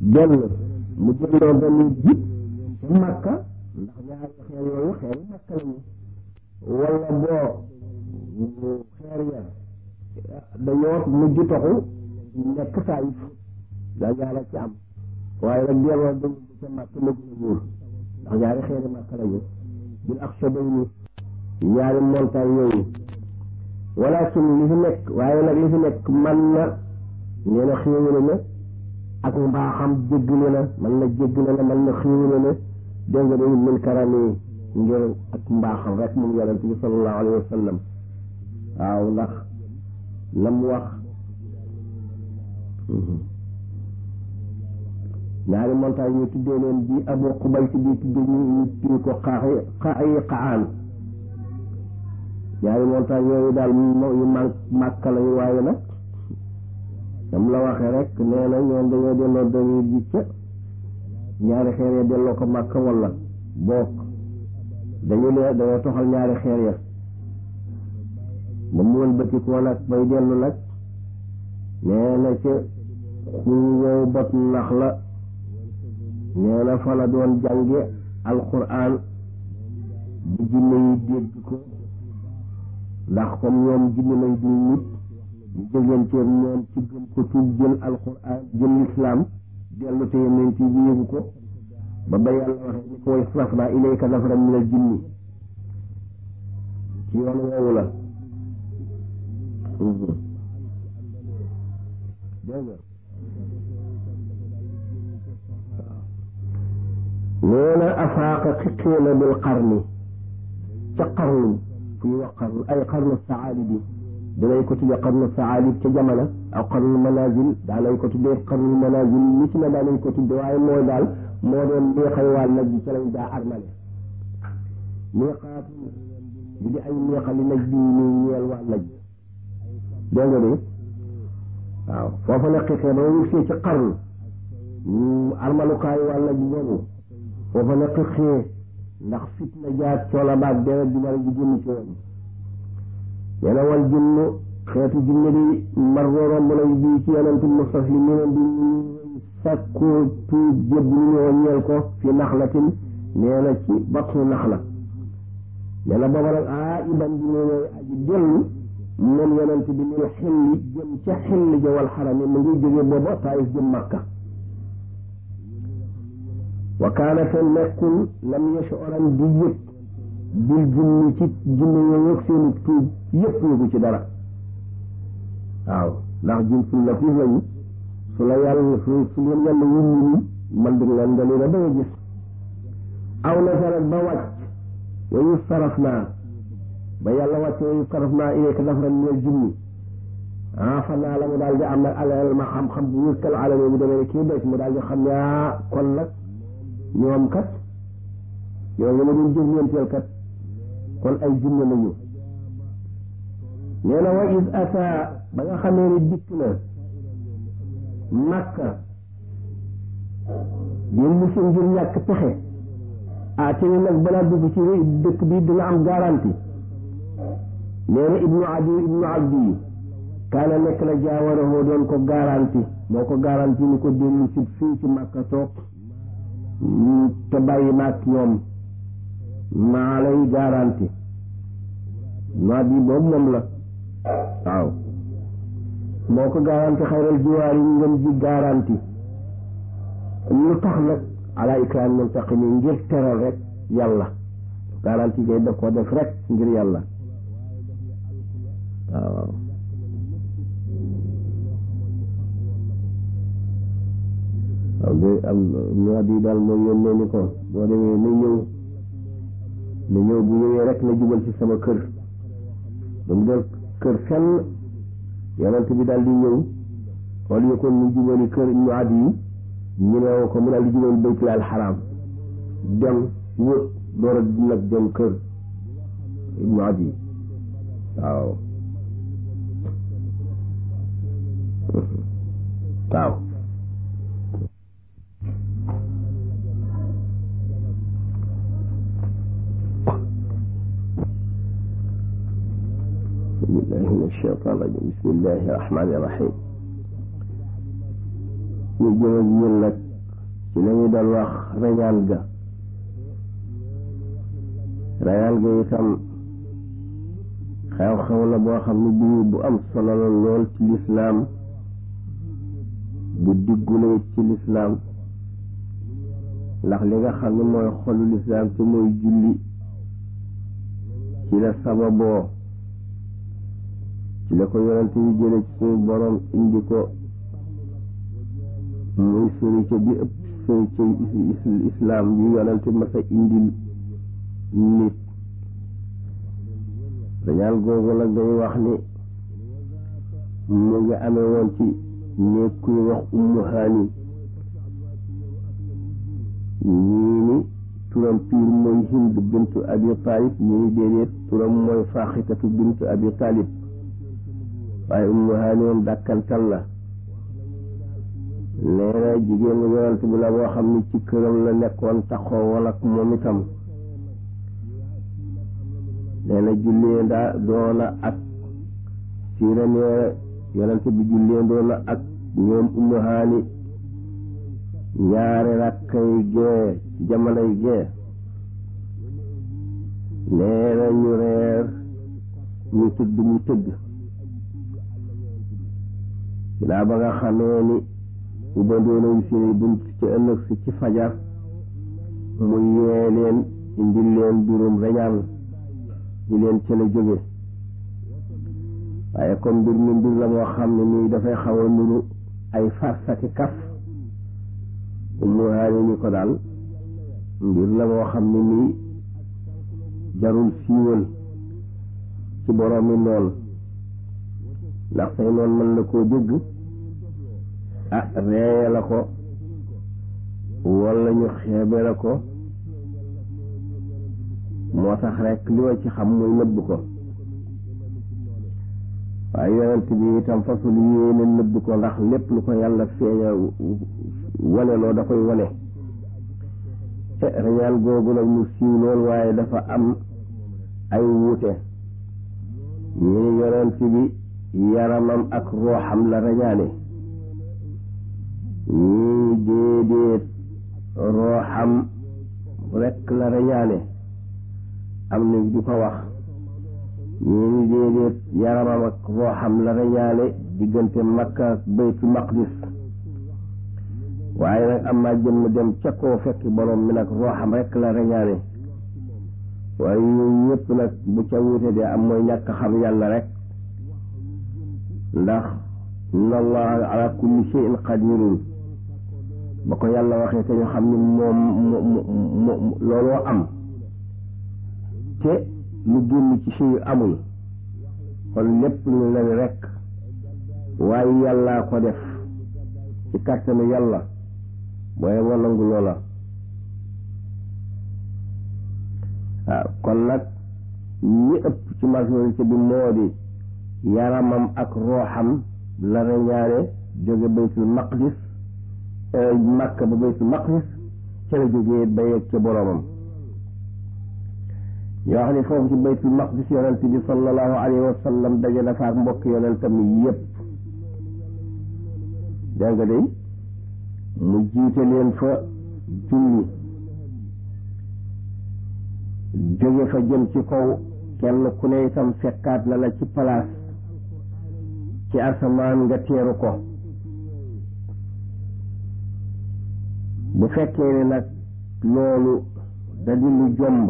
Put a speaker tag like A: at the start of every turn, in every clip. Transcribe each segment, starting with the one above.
A: benn mu delloo benn jib ci makka ndax ñaari xeer yooyu xeeri makka lañu wala boo xeer ya dañoo mujj toxu nekk saayif daa ñaara ci am waaye nag delloo dañ ca makka ma gën a wóor ndax ñaari xeeri makka lañu bil ak sa bay ni ñaari montagne yooyu walakin li fi nekk waaye nag li fi nekk man na nee na xéewale na ak mbaaxam jéggale na man na jéggale na man na xéewale na dégg nga dañu min karami ngir ak mbaaxam rek moom yonent bi sallallahu alayhi wa sallam waaw ndax la mu wax ñaari montagne ñu tuddee leen bi abu xubayt bi tuddee ñu ñu tuddee ko xaaxi xaayi xaan ñaari montagne yooyu daal yu man màkka lañu waaye nag dam la waxee rek nee na ñoom dañoo delloo dañuy ji ca ñaari xeer ya delloo ko màkka wala boog dañu lee dañoo toxal ñaari xeer ya ba mu wëlbatikoo nag bay dellu nag nee na ca xur wow bot nax la nee na fa la doon jànge alquran bu jinne yi dégg ko ndax comme ñoom jinne lañ du nit ñu jógeenteeg ñoom ci gëm ko tuub jël alquran jël lislaam dellu te yonent bi yëgu ko ba ba yàlla waxee ni ko way sarafna ilayka nafaran min al jinni ci yoon woowu la dégg nee na afaaqa xiqiina bil qarni ca qarni fu ñuy wax qarnu ay qarnu saalib yi dinañ ko tuddee qarnu saalib ca jamono aw qarnu manazil daanañ ko tuddee qarnu manazil ni ci ne daanañ ko tuddee waaye mooy daal moo doon neexay waa naj bi ca lañ daa armale neexaatu bi di ay neexali naj bi nii ñeel waa naj dégg nga de waaw foofa la xiqee ba ñu see ci qarnu armalukaayu waa naj boobu foofa la xiqee ndax fitna jaag coola baag deret bi bari ji génn ci woon nee na wal jinnu xeetu jinne di marro romb nañ bii ci yonent mustaslimina bi ñu sàkkoo tuub jëb ñu ñëw ñeel ko fi naxlatin nee na ci battu naxla nee na booba nag ah iban bi ne ñooy aji dellu moom yonent bi min xilli jëm ca xilli ja wal xarami mu ngi jóge booba taayif jëm makka wa kaana te nekkul lam yashuran di yëg bil jinni ci jinne yooyu ak seenu tuub yëpp yëgu ci dara waaw ndax jin suñ la fiif lañu su la yàlla su su leen yàlla wuññi ni man dig leen nga leen a ba nga gis aw nasarat ba wàcc wa yu saraf naa ba yàlla wàcc wa yu saraf naa ilayka nafran min al jinni ah fan naa la mu daal di am nag alal ma xam-xam bu wëkkal alame bu demee kii des mu daal di xam ne ah kon nag ñoom kat yow nga ma doon jëflanteel kat kon ay jinne lañu nee na wa is ata ba nga xamee ni dikk na makka yéen musu ngir ñàkk pexe ah te ni nag balaa dugg ci dëkk bi dina am garanti nee na ibnu adi ibnu abdi kaana nekk na jaawarahoo doon ko garanti moo ko garanti ni ko dellu si fii ci makka toog te bàyyi maag ñoom maa lay garanti maa bi boobu moom la waaw moo ko garanti xayral jiwaar yi ngeen ji garanti lu tax nag ala ikraam muntaqimi ngir teral rek yàlla garanti gay daf ko def rek ngir yàlla waaw waaw de am ñoo di daal mooy yónnee ni ko boo demee na ñëw na ñëw bu ñëwee rek na jubal ci sama kër ba mu del kër fenn yonent bi daal di ñëw xool yi kon mu jubali kër ñu at yi ñu ne ko mu daal di jubal baytul al xaraam dem wër door a nag dem kër ñu at yi waaw waaw بالله من الشيطان الرجيم بسم الله الرحمن الرحيم ñu jëm ak yéen nag ci la ñu doon wax rañaan ga rañaan ga itam xew-xew la boo xam ne bii bu am solo la lool ci lislaam bu diggule ci lislaam ndax li nga xam ne mooy xolu lislaam te mooy julli ci la sababoo ci la ko yonente yi jële ci suñu borom indi ko muy sërica bi ëpp sërica islaam bi yonente masa indil nit dañaan googu nag day wax ni mu ngi amee woon ci néeg kuy wax ummu haani ñii ni turam piir mooy hind bintu abi taalib ñii ni déedéet turam mooy faaxitatu bintu abi taalib waaye ummu haani moom dàkkantal la nee na jigéen yonent bi la boo xam ni ci këram la nekkoon taxoo wala ak moom itam nee na jullee ndaa doona ak siira nee yonent bi jullee doona ak ñoom ummu haani ñaari rakkay gee jamonoy gee nee na ñu reer ñu tëdd mu tëdd ginnaaw ba nga xamee ni ubandoo nañu seeni bunt ci ëllëg si ci fajar mu yee leen indil leen birum reñaan di leen ca la jóge waaye comme mbir mi mbir la moo xam ne nii dafay xaw a nuru ay farsaki kaf ummu haani ni ko daal mbir la moo xam ne nii jarul siiwal ci boroomi noon ndax say noon mën na koo dégg ah reeye la ko walla ñu xeebe la ko moo tax rekk li ma ci xam muy nëbb ko waaye yonent bi itam fasul yéene nëbb ko ndax lépp lu ko yàlla feeña wane loo da koy wane te reñaan googu nag mu siiw lool waaye dafa am ay wuute ñi ni yonent bi yaramam ak rooxam la reñaane ñii déedéet rooxam rekk la reñaane am na di ko wax ñii ni déedéet yaramam ak rooxam la reñaane diggante makka ak baytul maqdis waaye nag am naa jëmm dem ca koo fekk borom mi nag rooxam rekk la reñaane waaye yooyu yëpp nag bu ca wuute de am mooy ñàkk xam yàlla rek ndax inna allaha ala kulli shay'in qadirun ba ko yàlla waxee te ñu xam ni moom mo looloo am te lu génn ci shay amul kon lépp lu la ni rek waaye yàllaa ko def ci kàttanu yàlla booye boo nangu loola waaw kon nag ñi ëpp ci majorité bi moo di yaramam ak rooxam la reñaane jóge baytul maqdis makka ba baytul maqdis ca la jógee ba yegg ca boroomam yoo xam ne foofu ci baytul maqdis yonent bi sallallahu alayhi wa sallam daje na fa ak mbokk yonentam yépp dégg nga day mu jiite leen fa julli jóge fa jëm ci kaw kenn ku ne itam fekkaat na la ci palaas ci asamaan nga teeru ko bu fekkee ne nag loolu da di lu jomb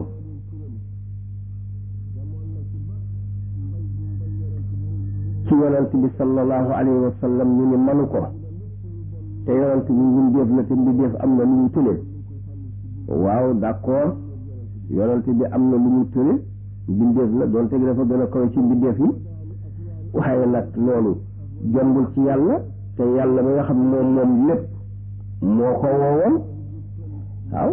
A: ci yonent bi sallallahu alayhi wa sallam ñu ni manu ko te yonent bi mbindeef la te mbindeef am na lu ñu tële waaw d'accord yonent bi am na lu ñu tële mbindeef la doonte gi dafa gën a kawe ci mbindeef yi waaye nag loolu jombul ci yàlla te yàlla mi nga xam moom moom lépp moo ko woowoon waaw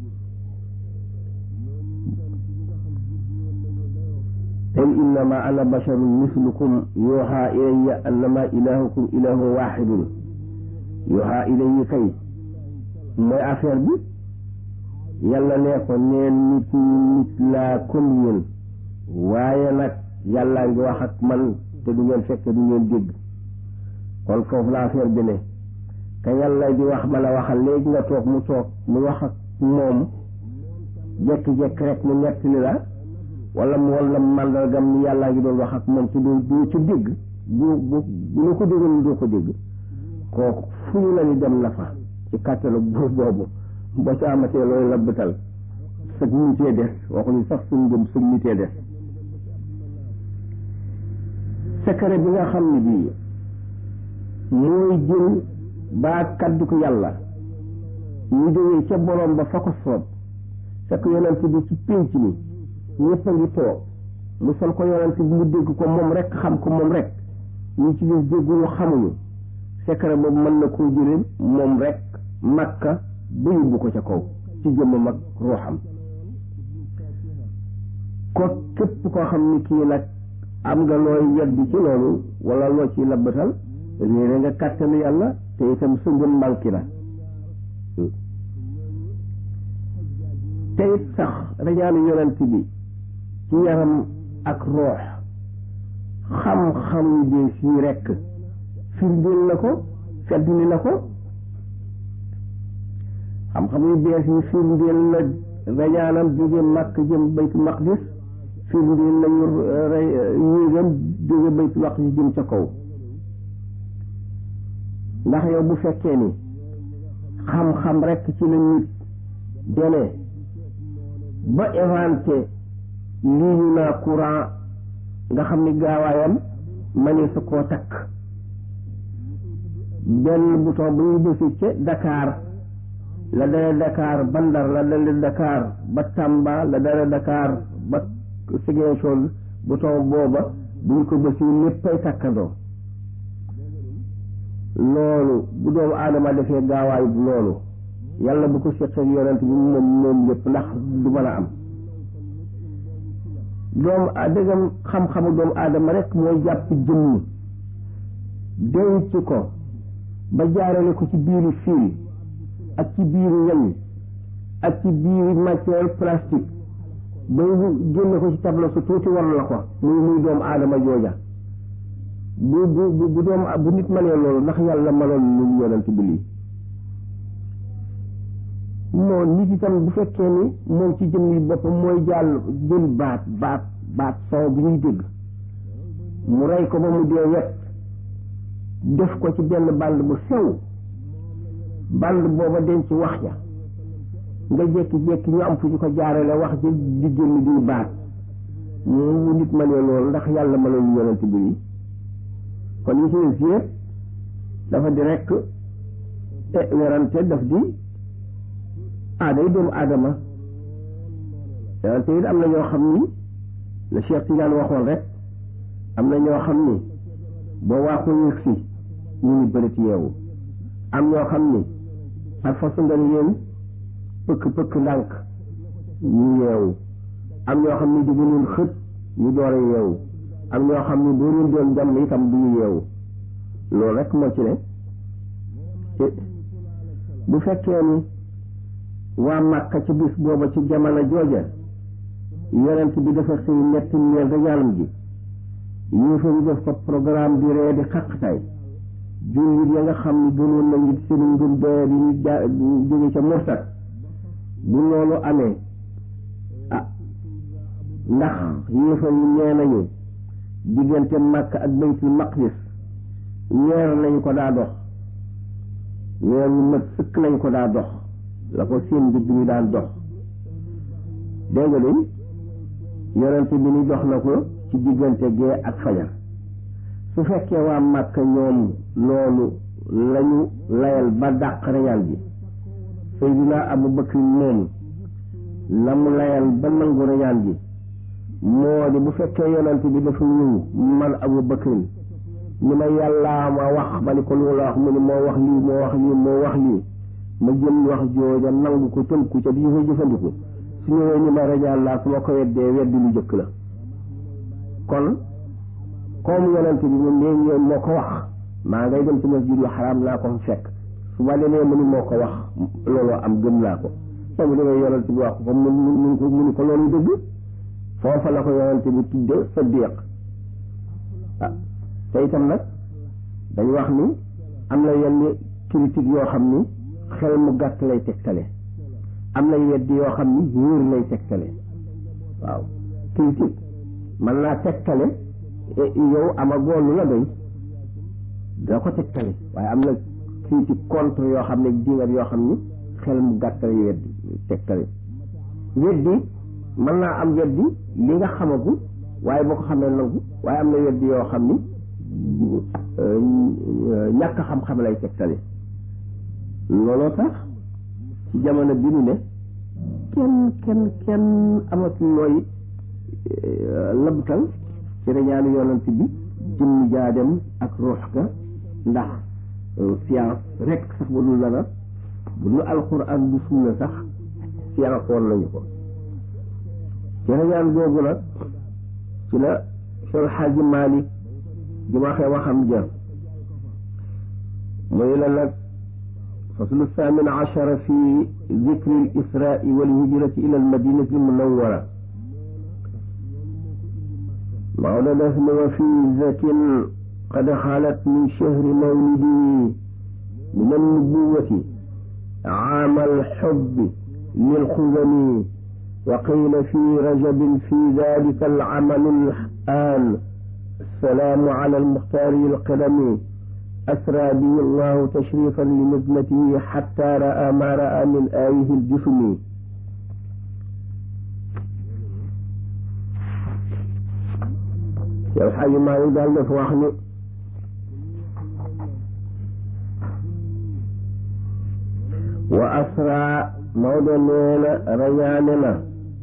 A: qul innama ana basharun mislukum yuuxa ilayya annama ilahukum ilahun waxidun yuuxa ilayya kay mooy affaire bi yàlla nee ko neen nit ñi nit laa comme yéen waaye nag yàllaa ngi wax ak man te du ngeen fekk du ngeen dégg kon foofu la affaire bi ne ka yàlla di wax ma la waxal léegi nga toog mu toog mu wax ak moom jekki-jekk rek mu nettali la wala mu wala màndargam ni yàllaa ngi doon wax ak moom te doo doo ci dégg bu bu bu la ko déggoon doo ko dégg kooku fu ñu la ni dem na fa ci kàttalu buur boobu boo ci amatee looy labbatal sëg nitee des waxuñu sax suñ gëm sëg nitee des secret bi nga xam ne bii mooy jël baa kaddu ko yàlla ñu jógee ca borom ba fa ko soob fekk yonent bi ci pénc mi ñëpp a ngi toog mu sol ko yonent bi mu dégg ko moom rek xam ko moom rek ñu ci gis dégguñu xamuñu secret boobu mën na koo jëlee moom rek makka ba yóbbu ko ca kaw ci jëmmam ak ruuxam ko képp koo xam ni kii nag am nga looy weddi ci loolu wala loo ci labbatal réere nga kàttanu yàlla te itam sa ngëm manqué na te it sax rajaanu yonent bi ci yaram ak roox xam-xam yu bees yi rekk firndeel na ko feddli na ko xam-xam yu bees yi firndeel na rajaanam jóge màkk jëm baytu maqdis firndeel nañu yéegam jóge baytu maqdis jëm ca kaw ndax yow bu fekkee ni xam-xam rekk ci la nit demee ba inventé lii ñu naa courant nga xam ni gaawaayam mani sa koo takk benn bouton bu ñu bësi ca Dakar la dale Dakar ba Ndar la dale Dakar ba Tamba la dale Dakar ba Ziguinchor bouton booba bu ñu ko bësi léppay takkandoo loolu bu doomu aadama defee gaawaay loolu yàlla bu ko seqee yonent bi moom moom lépp ndax du mën a am doomu dëggam xam-xamu doomu aadama rek mooy jàpp jëmm denc ko ba jaarale ko ci biiru fil ak ci biiru weñ ak ci biiru matière plastique ba génne ko ci tableau su tuuti war la ko muy muy doomu aadama jooja bu bu bu doomu bu nit mënee loolu ndax yàlla mënoon lu yonent bi lii moo nit itam bu fekkee ni moom ci jëmmi boppam mooy jàll jël baat baat baat soow bi ñuy dégg mu rey ko ba mu dee wet def ko ci benn band bu sew band booba denc wax ja nga jékki-jékki ñu am fu ñu ko jaarale wax ji di génn di baat mu nit mënee loolu ndax yàlla mënoon yonent bi lii kon yi ci yëpp dafa di rekk werante daf di aaday doomu aadama werante it am na ñoo xam ni la Cheikh Tidiane waxoon rek am na ñoo xam ni boo waaxoo yëg si ñu ni bërit yeewu am ñoo xam ni par façon nga leen pëkk pëkk ndànk ñu yeewu am ñoo xam ni diggu leen xët ñu door a yeewu am ñoo xam ni boo leen doon jàmm itam du ñu yeewu loolu rek moo ci ne bu fekkee ni waa Màkka ci bis booba ci jamono jooja yonent bi dafa xëy ñetti ñeel rajaalam ji yéefa ñu def ko programme bi ree di xaqtaay jullit ya nga xam ni gënoon nañu seen ngëm doye di ñu ja jóge ca mursat bu loolu amee ah ndax yéefa yi nee nañu diggante Makka ak baytul maqdis weer lañ ko daa dox weer wu mat sëkk lañ ko daa dox la ko seen digg ñu daan dox dégg nga de yonente bi ni dox na ko ci diggante gee ak fajar su fekkee waa Makka ñoom loolu lañu layal ba dàq reyal bi Seydina Abu Bakr moom la mu layal ba nangu reyal bi moo di bu fekkee yonent bi dafa ñëw man Abu Bakrin ni ma yàllaa ma wax ba ni ko lu la wax mu ni moo wax lii moo wax lii moo wax lii ma jël wax jooja nangu ko tënku ca di fa jëfandiku su ñëwee ni ma rajaal laa su ma ko weddee weddi lu jëkk la kon comme yonent bi moom nee ñoom moo ko wax maa ngay dem ci masjidul xaraam naa ko fekk su ma demee mu ni moo ko wax looloo am gëm naa ko soo mu demee yonent bi wax ko mu mu ko mu ni ko loolu dëgg foofa la ko yonent bi tudde saddiq ah te itam nag dañu wax ni am na yenn critique yoo xam ni xel mu gàtt lay tegtale am na weddi yoo xam ni wóor lay tegtale waaw critique mën naa tegtale yow amagoo lu la doy doo ko tegtale waaye am na critique contre yoo xam ne dingat yoo xam ni xel mu gàtt lay weddi tegtale weddi mën naa am weddi li nga xamagu waaye boo ko xamee nangu waaye am na weddi yoo xam ni ñàkk xam-xam lay tegtale looloo tax ci jamono bi ñu ne kenn kenn kenn amatul looy labtal ci reñaanu yonent bi jëmm jaadem ak ruux ga ndax science rek sax bu dul dara bu dul alxuraan bu sunna sax science woon nañu ko ci reñaan googu nag ci la Seex Xaaji Maalik di waxee waxam ja muy la nag faslu saamin achara fi dikri l israai wal hijrati ila al madinati al munawara Maodo def ni wa fi zakin qad xalat min chahri mawlidi min annubuwati aama alxubbi lilxuzami wa qila fi rajabin fi dalika alamalu الآن السلام على المختار القدم أسرى به الله تشريفا لنجمته حتى رأى ما رأى من آيه الجسم yow xaji maa ngi daal dafa wax ni wa asra Maodo nee na rañaane na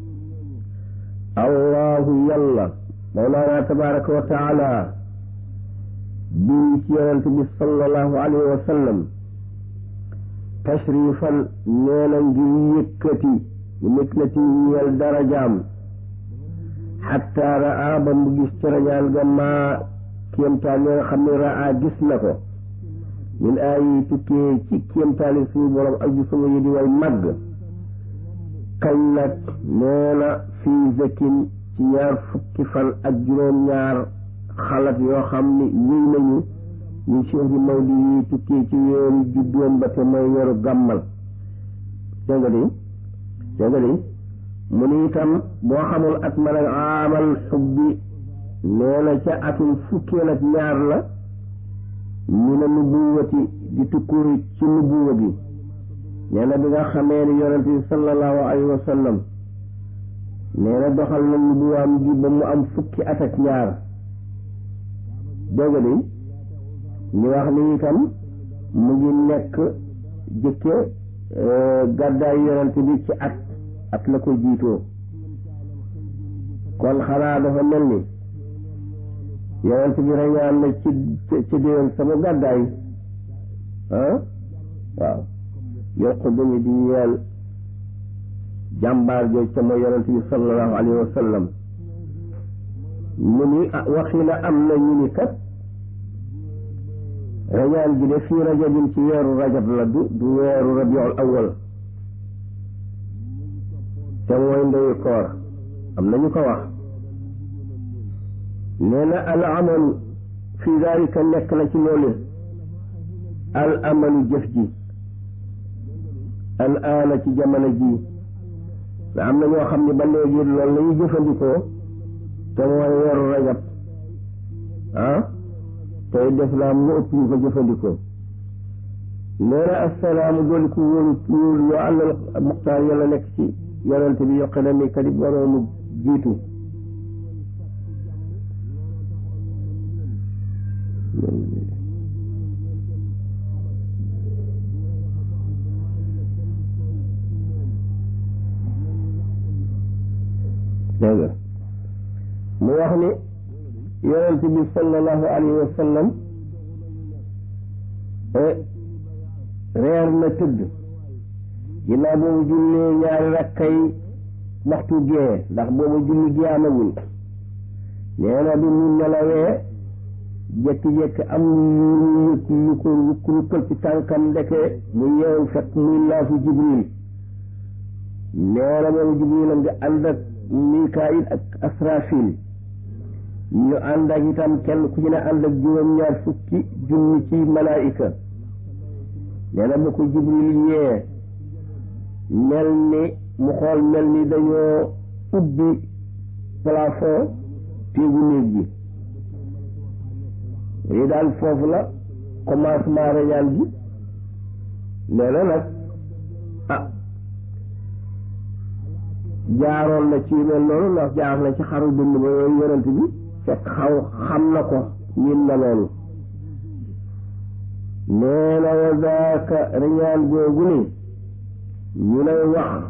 A: allahu yàlla mawlaana tabaraka wa taala bii ci yonent bi sallallahu alayhi wa sallam tashrifan nee na ngir yëkkati ñu miklati ñeel darajaam xatta raa ba mu gis ci rañaan ga maa kéemtaan yi nga xam ne raa gis na ko min ay tukkee ci kéemtaani suñu borom ak ju sama yi di way màgg kañ nag nee na fii zakin ci ñaar fukki fan ak juróom-ñaar xalat yoo xam ni wéy nañu ñu chehri mawli yi tukkee ci weeru juddoom ba te mooy weeru gàmmal dégg nga di dégg nga di mu ni itam boo xamul at ma nag aamal xubbi nee na ca atum fukkeel ak ñaar la ñu ne nubuwati di tukkuri ci nubuwa bi nee na bi nga xamee ni yonent bi sallallahu alayhi wa sallam nee na doxal na nubuwaam gi ba mu am fukki at ak ñaar dégg nga ñu wax ni itam mu ngi nekk jëkke gàddaay yonent bi ci at at la ko jiitoo kon xanaa dafa mel ni yonent bi rañaan na ci ci déwén sama gàddaay ah waaw yokk dañu di ñeel jàmbaar jooju ca mooy yonent bi sallallahu alayhi wa sallam mu ni waxi na am na ñu ni kat rañaan gi de fii rajabin ci weeru rajab la du du weeru rabiul awal te mooy ndeyu koor am na ñu ko wax nee na al amalu fi dalika nekk na ci loolu al amalu jëf ji al aana ci jamono ji te am na ñoo xam ne ba léegi loolu la ñuy jëfandikoo te mooy weeru rajab ah tey def naa mu ëpp ñu ko jëfandikoo nee na assalaamu dooli ku wóolu wóolu yoo àllal muxtaar yàlla nekk ci yonente bi yoqe na mi kadib waroomu jiitu dégg nga mu wax ni yonent bi sallallahu alayhi wa sallam reer na tëdd ginnaaw boobu jullee ñaari rakkay waxtu gee ndax boobu julli gi amagul nee na bi mu nelawee jékki-jékki am lu yëg lu ko rukk rukkal ci tànkam ndeke mu yeewu fekk muy laafu jibril nee na boobu jibril a nga ànd ak mikaayil ak asrafil ñu ànd ak itam kenn ku ci ne ànd ak juróom-ñaar fukki junni ci malaayika nee na bu ko jibril yee mel ni mu xool mel ni dañoo ubbi plafond téegu néeg bi lii daal foofu la commencement rañaan gi nee na nag ah jaaroon na ci mel noonu ndax jaar na ci xaru dund ba yooyu yonent bi fekk xaw xam na ko ñin na loolu nee na wa zaaka rañaan googu ni ñu lay wax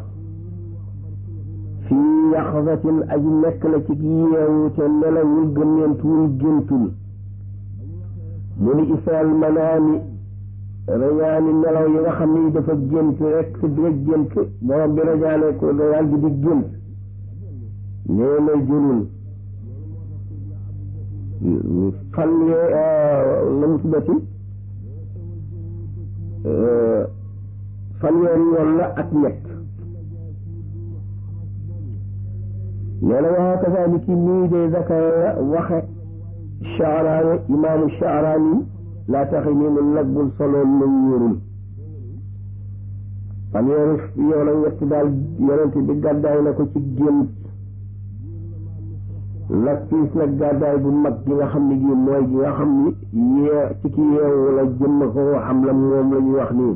A: fii yaxasatin aji nekk la ci yeewu te nelawul gëmmentuwul géntul mu ni isaal manaami rañaani nelaw yi nga xam ni dafa gént rek si rek gént borom bi rañaane ko rañaan gi di gént nee na jëlul fan yee la mu tuddati fanweeri yoon la ak ñett nee na waa kazaalika nii de zakara waxe Shaaraani imaamu Shaaraani laa taxi nii mu nag bul soloon lu wóorul fanweeri yoon ak ñett daal yonent bi gàddaay na ko ci gént nag piis nag gàddaay bu mag gi nga xam ne gi mooy gi nga xam ni yee ci ki yeewu la jëmm ko am la moom la ñu wax nii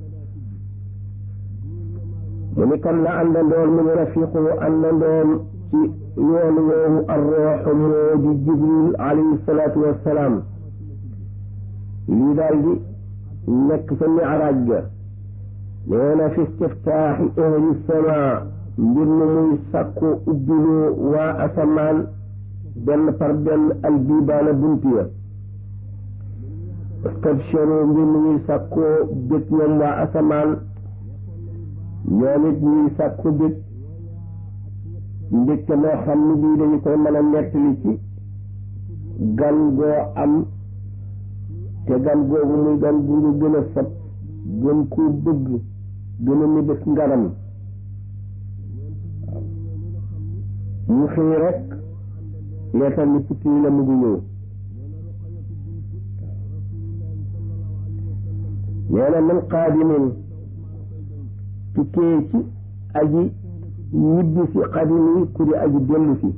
A: mu ni kan la àndandoon mu ni rafiqu àndandoon ci yoon woowu arrooxu moo di jibril alayhi salaatu wassalaam lii daal di nekk sa miraaj ga nee na fi istiftaaxi ahli samaa mbir mu muy sàkku ubbiloo waa asamaan benn par benn albibaana bunt ya wastabsharu mbir mu muy sàkkoo bég ñoom waa asamaan ñoom it ñuy sàkku bég mbégte moo xam ni bii dañu koy mën a nettali ci gan goo am te gan googu muy gan gu ñu gën a sab gën koo bëgg gën a mébét ngaram mu xëy rek leetal ni ci kii la mu ngi ñëw nee na min qaadimin tukkee ci aji ñibbi si qadimi ku di aji dellu si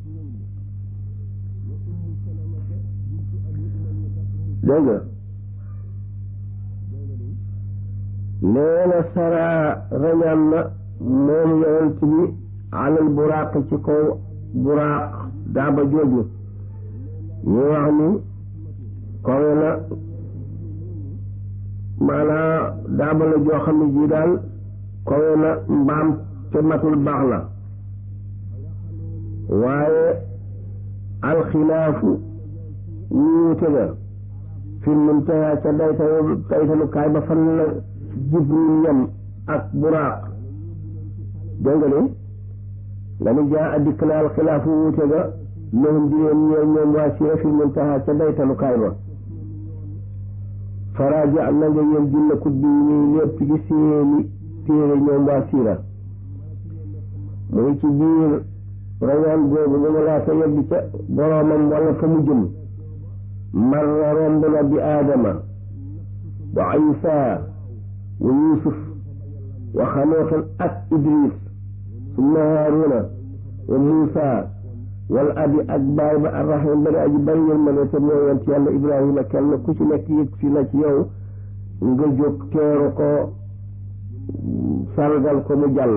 A: dégg nga nee na sara rañaan na moom yonent bi alal buraaq ci kaw buraaq daaba jooju ñu wax ni kawe na maanaa daaba la joo xam ne ji daal kawe na mbaam te matul baax la waaye alxilaafu wuute ga fi muntaha ca daytalu daytalukaay ba fan la jibril yam ak buraaq dégg nga ni nga ni jaa a dikk na alxilaafu wuute ga lahum di leen ñeel ñoom waa siira fi muntaha ca daytalukaay ba faraaja na nga yéen junne kut bi ñuy lépp ci seeni téere ñoom waa siira mu ngi ci biir rañaan googu bu mu laata yegg ca boroomam wala fa mu jëm marra romb na bi aadama wa isa wa yusuf wa xanooxin ak idris summa haaruna wa muusa wal abi ak baay ba arrahim bari aji bari yërmande te mooy yonent yàlla ibrahima kenn ku ci nekk yëg si na ci yow nga jóg teeru ko sargal ko mu jàll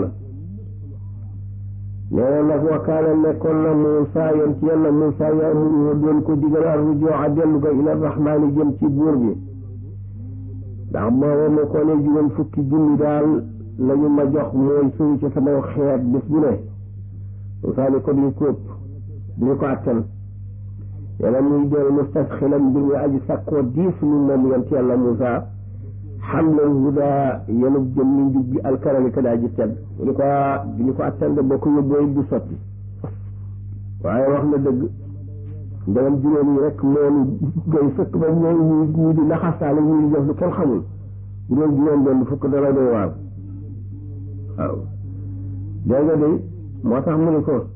A: nee na nag wakaana nekkoon na Muusa yonent yàlla Muusa yaamuru doon ko digal ar rujooca dellu ga ila rahmaani jëm ci buur bi ndax booba mu ko ne juróom fukki junni daal la ñu ma jox mooy suñu ci sama xeet bés bu ne Muusa ni ko duñ ko ëpp duñu ko attan yàlla muy doon mustasxilan mbir mi aji sakkoo diis lu moom yonent yàlla Muusa xamlal huda yenub jëm ni njub gi alkarami ka daa ji tedd ñu ko ñu ko attande boo ko yóbboo du sotti waaye wax na dëgg ndegam juróom yi rek loolu doy fekk ba ñooy ñu ñu di naxasaale ñu di def lu kenn xamul juróom juróom benn fukk dara doy waar waaw dégg nga de moo tax mu ni ko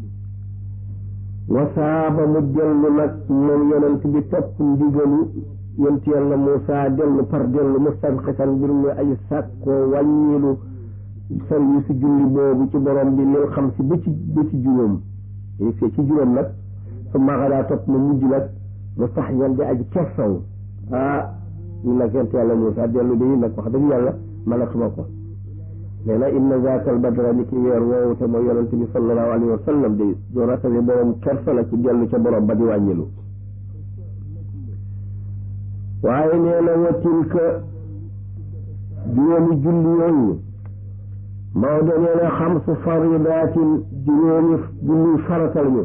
A: wasaaba mu dellu nag moom yonent bi topp ndigalu yonent yàlla Muusa dellu par dellu mustanqisan mbir mu ay sàkkoo wàññilu service si julli boobu ci borom bi lil xam si ba ci ba ci juróom fee ci juróom nag su maxadaa topp mu mujj nag mu sax yan di aji kersaw ah ñu nag yonent yàlla Muusa dellu de nag wax dëgg yàlla mënatuma ko nee na inna zaakal badra ni ki weer woowu te mooy yonent bi sallallahu alayhi wa sallam de doo ratabi borom kersa la ci dellu ca borom ba di wàññilu waaye nee na wa tilka juróomi julli yooyu Maodo nee na xamsu faridaatin juróomi julli farata lañu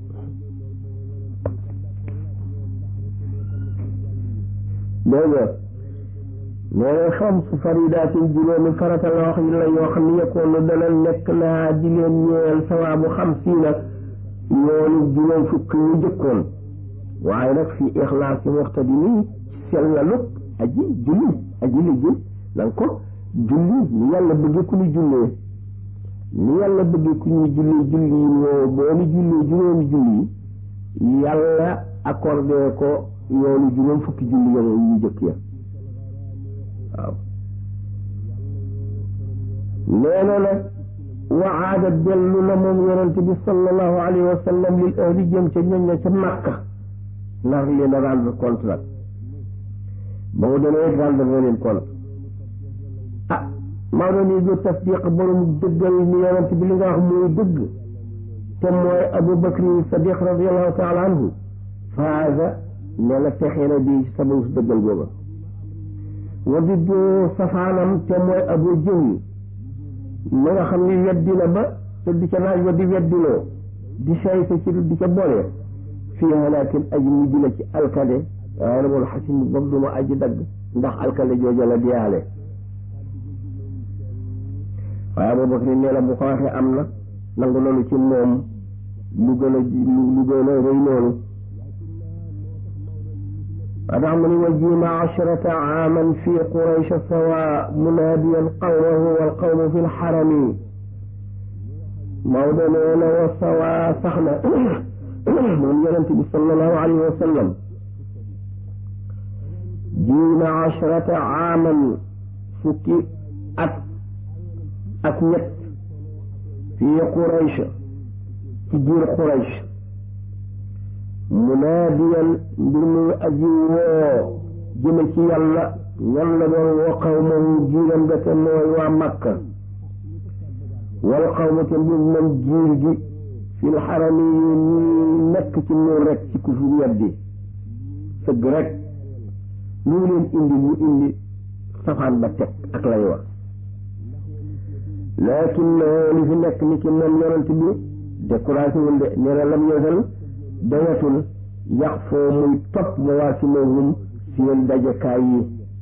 A: dégg nga nee na xamsu faridaatin juróomi farata la wax la yoo xam ne yekkoon dana nekk laa di leen ñeel sawaabu xamsiina yoonu juróom fukk ñu jëkkoon waaye nag fi ixlaas yi waxta di nii sellalu aji julli aji liggéey na nga ko julli ni yàlla bëgge ku ñu jullee ni yàlla bëgge ku ñu julli julli yi woo boo ni jullee juróomi julli yi yàlla accordé ko yoonu juróom fukki julli yoon yu jëkk ya waaw nee na nag waada dellu na moom yonente bi sallallahu alayhi wa sallam lil ahli jëm ca ñoñ ña ca Makka nar leen a rendre compte nag ba mu demee rendre na leen compte ah Maodo nii du tasdiq borom dëggal ni yonent bi li nga wax muy dëgg te mooy Abu Bakri Sadiq radiallahu taala anhu faaza ne la texee na bi sababu si dëggal googa wa diddu safaanam te mooy Abu Jahl ma nga xam ni weddi na ba te di ca naaj wa di weddiloo di sayte ci di ca boole fii halaakin aji mujj la ci alkade waaye na moom xasin boobu du ma aji dagg ndax alkade jooja la diyaale waaye Abubakar nee na bu ko waxee am na nangu loolu ci moom lu gën a lu gën a rëy loolu adax mu ni wa jiima ashrata aaman fi quraysh sawa munaadiyan qawmahu wal qawmu fi lxarami Maodo nee na wa sawa sax na moom yonente bi sallallahu alayhi wa sallam jiima ashrata aaman fukki at ak ñett fii Quraysh ci biir Quraysh munaadiyan mbir muy aji woo jëme ci yàlla ñan la doon woo xawmahu jiiram ga te mooy waa Makka wal xawma te mbir moom jiir gi fil xarami yi ñuy nekk ci nuur rek ci ku fi weddi sëgg rek lu leen indi mu indi safaan ba teg ak lay wax laakin li fi nekk ni ki moom yonent bi découragé wul de nee na lam yosal dayatul yax foo muy topp mawaasimahum seen dajekaay yi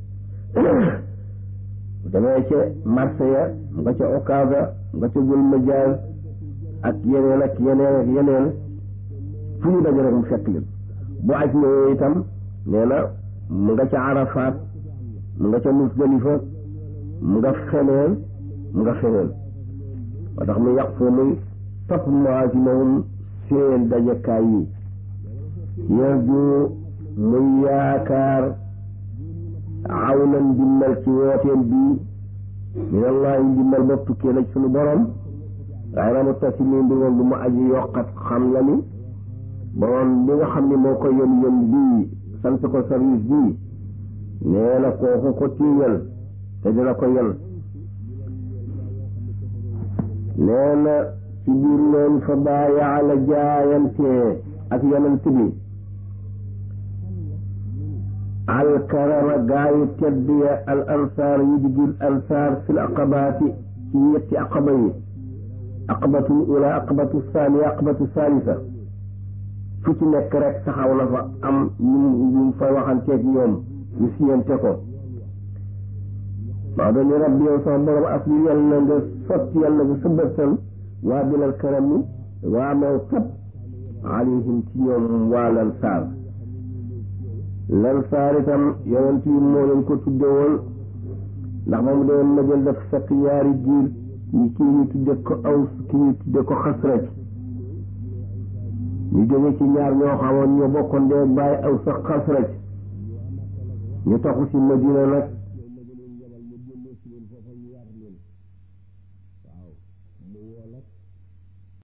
A: demee ca marché ya nga ca Okaga nga ca Gul Majaaz ak yeneen ak yeneen ak yeneen fu ñu daje rek mu fekk leen bu aj ñëwee itam nee na mu nga ca Arafat mu nga ca Musdalifa mu nga feneen mu nga feneen moo tax mu yàq foo muy topp mawaasimahum seen dajekaay yi yarju muy yaakaar awnan ndimbal ci wooteen bii minallahi ndimbal bopp tukkee na ci sunu borom waaye na mu tasi mi mbir moom bu mu aji yokkat xam la ni borom bi nga xam ni moo ko yën yën bii sant ko service bii nee na kooku ko tiiñal te dina ko yen nee na ci biir loolu fa baayaa la jaayante ak yonent bi alkarama gaayu tedd ya al ansaar yi di jul ansaar fil aqabaati ci ñetti aqaba yi aqabatul ula aqabatu saaniya aqabatu saalisa fu ci nekk rek taxaw na fa am ñu ñu fa waxanteeg ñoom ñu siyante ko maa doon ni rabbi yow sama borom asli yàlla nga sotti yàlla nga sëbërtal waa bilal karam mi waa maw tab alayhim ci ñoom waa lansaar lansaar itam yonent yi moo leen ko tudde woon ndax ba mu doon nëjal daf fekk ñaari giir ñi kii ñu tudde ko aws kii ñu tudde ko xasraj ñu jóge ci ñaar ñoo xamoon ñoo bokkoon dee bàyyi aws ak xasraj ñu toxu si Madina nag
B: yow ma nga leen yabal ma delloo si leen foofa ñu yar leen waaw mu woo nag